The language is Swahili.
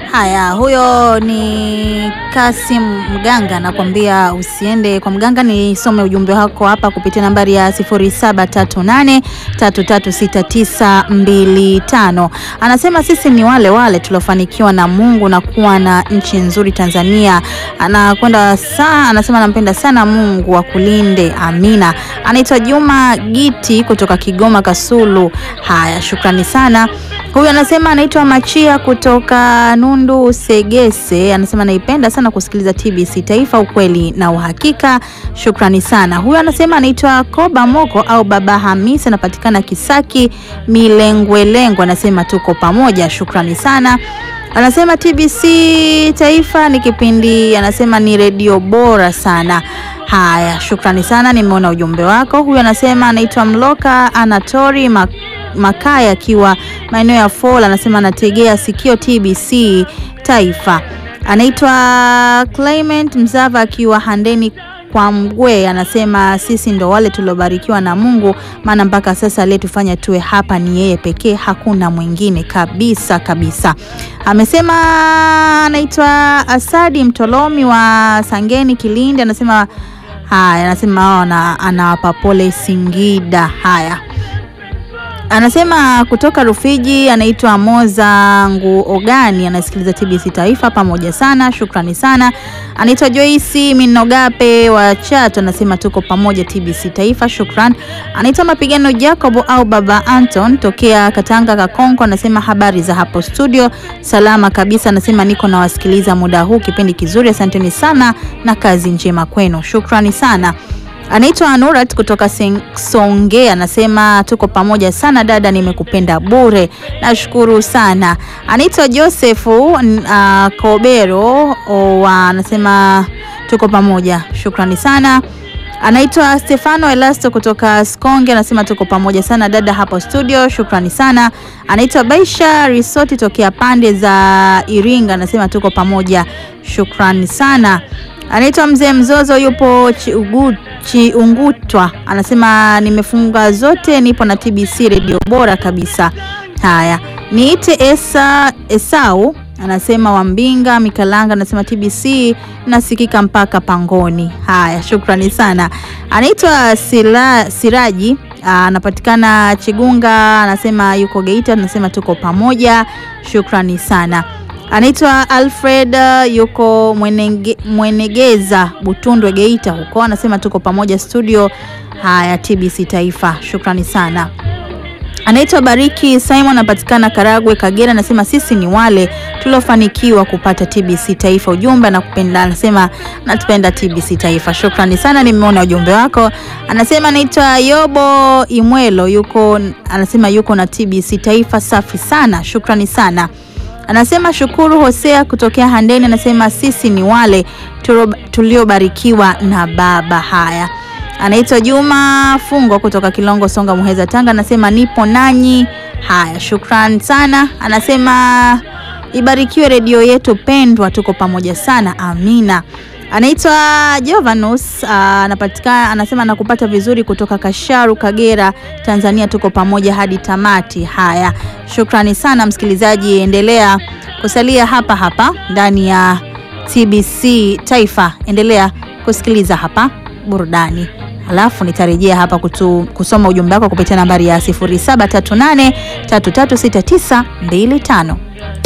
Haya, huyo ni Kasim Mganga, nakwambia usiende kwa mganga. Nisome ujumbe wako hapa kupitia nambari ya 0738336925. Anasema sisi ni wale wale tuliofanikiwa na Mungu na kuwa na nchi nzuri Tanzania. Anakwenda saa, anasema anampenda sana Mungu akulinde, amina. Anaitwa Juma Giti kutoka Kigoma Kasulu. Haya, shukrani sana. Huyu anasema anaitwa Machia kutoka Nundu Segese, anasema naipenda sana kusikiliza TBC Taifa, ukweli na uhakika. Shukrani sana. Huyu anasema anaitwa Koba Moko au Baba Hamisi, anapatikana Kisaki Milengwelengwe, anasema tuko pamoja. Shukrani sana. Anasema TBC Taifa ni kipindi, anasema ni redio bora sana. Haya, shukrani sana, nimeona ujumbe wako. Huyu anasema anaitwa Mloka Anatori Mak Makaya akiwa maeneo ya Fall, anasema anategea sikio TBC Taifa. Anaitwa Clement Mzava akiwa Handeni kwa Mgwe, anasema sisi ndo wale tuliobarikiwa na Mungu, maana mpaka sasa aliyetufanya tuwe hapa ni yeye pekee, hakuna mwingine kabisa kabisa. Amesema anaitwa Asadi Mtolomi wa Sangeni Kilindi, anasema haya, anasema anawapa pole Singida. Haya anasema kutoka Rufiji, anaitwa Moza Nguogani, anasikiliza TBC Taifa pamoja sana, shukrani sana. Anaitwa Joyce Minogape wa Chato, anasema tuko pamoja TBC Taifa, shukran. Anaitwa Mapigano Jacob au Baba Anton tokea Katanga Kakonko, anasema habari za hapo studio, salama kabisa. Anasema niko nawasikiliza muda huu, kipindi kizuri, asanteni sana na kazi njema kwenu, shukrani sana. Anaitwa Anurat kutoka Songea anasema tuko pamoja sana dada, nimekupenda bure, nashukuru sana. Anaitwa Josefu uh, Kobero anasema tuko pamoja, shukrani sana. Anaitwa Stefano Elasto kutoka Skonge anasema tuko pamoja sana dada hapo studio, shukrani sana. Anaitwa Baisha Risoti tokea pande za Iringa anasema tuko pamoja, shukrani sana. Anaitwa Mzee Mzozo yupo Chiungutwa anasema nimefunga zote, nipo na TBC redio bora kabisa. Haya, niite Esa Esau anasema Wambinga Mikalanga anasema TBC nasikika mpaka Pangoni. Haya, shukrani sana. Anaitwa Sila, Siraji anapatikana Chigunga anasema yuko Geita, anasema tuko pamoja, shukrani sana. Anaitwa Alfred yuko Mwenenge, Mwenegeza Butundwe Geita huko, anasema tuko pamoja studio. Haya, TBC Taifa, shukrani sana. Anaitwa Bariki Simon anapatikana Karagwe Kagera, anasema sisi ni wale tuliofanikiwa kupata TBC Taifa. Ujumbe anakupenda, anasema natupenda TBC Taifa, shukrani sana, nimeona ujumbe wako. Anasema anaitwa Yobo Imwelo yuko, anasema yuko na TBC Taifa, safi sana, shukrani sana. Anasema Shukuru Hosea kutokea Handeni, anasema sisi ni wale tuliobarikiwa na Baba. Haya, anaitwa Juma Fungo kutoka Kilongo, Songa, Muheza, Tanga, anasema nipo nanyi. Haya, shukran sana. Anasema ibarikiwe redio yetu pendwa, tuko pamoja sana, amina. Anaitwa Jovanus anapatikana, anasema nakupata vizuri kutoka Kasharu, Kagera, Tanzania, tuko pamoja hadi tamati. Haya, shukrani sana msikilizaji, endelea kusalia hapa hapa ndani ya TBC Taifa, endelea kusikiliza hapa burudani, alafu nitarejea hapa kutu, kusoma ujumbe wako kupitia nambari ya 0738336925.